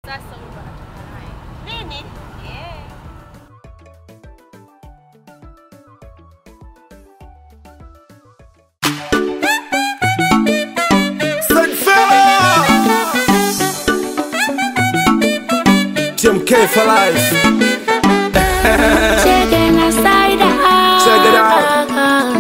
Sasa huyu ndo anatoka naye. Nini? Yeah. TMK for life. Checking aside Check it out.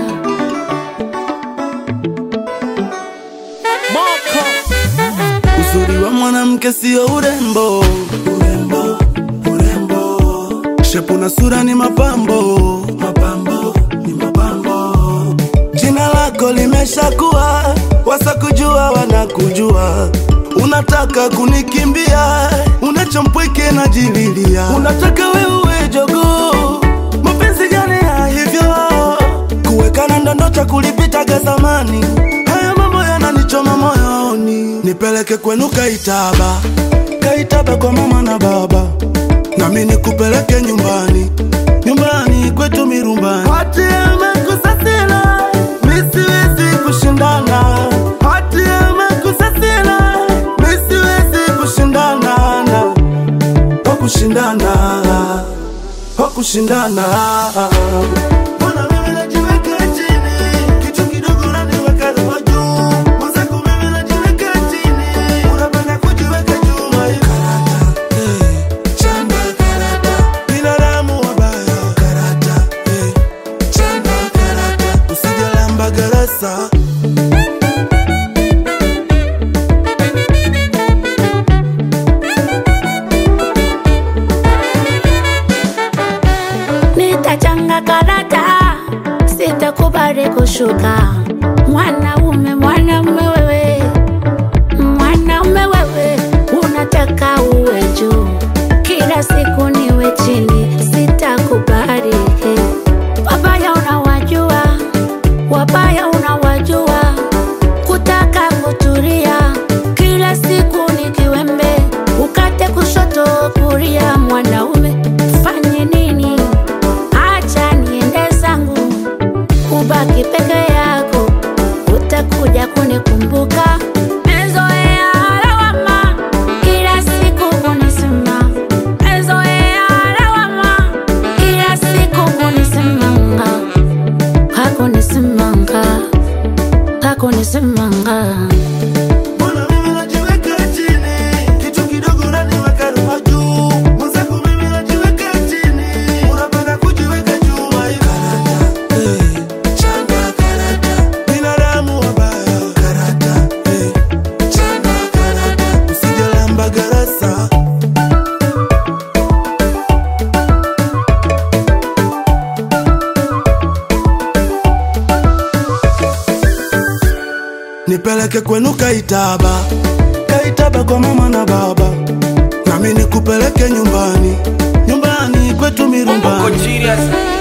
Uzuri wa mwanamke sio urembo, urembo, urembo. Shepu na sura ni mapambo, mapambo, ni mapambo. Jina lako limeshakuwa, wasakujua wanakujua. Unataka kunikimbia, unachompweke na jililia. Unataka wewe jogoo, mapenzi gani ya hivyo? Kuwekana ndondo cha kulipitaga zamani, haya mambo yananichoma moyoni. Nipeleke kwenu Kaitaba, Kaitaba kwa mama na baba, nami nikupeleke nyumbani, nyumbani kwetu Mirumbani. Hati amekusasila, mi siwezi kushindana. Hati amekusasila, mi siwezi kushindana na wa kushindana wa kushindana Mbona mimi najiweka chini, kitu kidogo unaniweka roho juu. Mwenzako mimi najiweka chini, unapenda kujiweka juu. Karata, eh, chanda karata. Binadamu wabaya. Karata, eh, chanda karata. Usijalamba garasa nitachanga karata, sitakubali kushuka. Mwanaume, mwanaume wewe, mwanaume wewe, unataka uwe juu, kila siku niwe chini, sitakubali. Wabaya unawajua, wabaya unawajua, kutaka kutulia, kila siku ni kiwembe, ukate kushoto kulia. Mwanaume fanye nini? Acha niende zangu, ubaki peke yako, utakuja kunikumbuka. Mezoea lawama, kila siku kunisema. Mezoea lawama, kila siku kunisemanga. Hakunisemanga, hakunisemanga. Mbona mimi najiweka chini, kitu kidogo unaniweka roho juu. Mwenzako mimi najiweka chini, unapenda kujiweka juu. Karata, eh, chanda karata. Binadamu wabaya. Karata, eh, chanda karata. Usijalamba garasa. Nipeleke kwenu Kaitaba, Kaitaba kwa mama na baba, nami nikupeleke nyumbani, nyumbani kwetu Bongo Mirumbani. genius.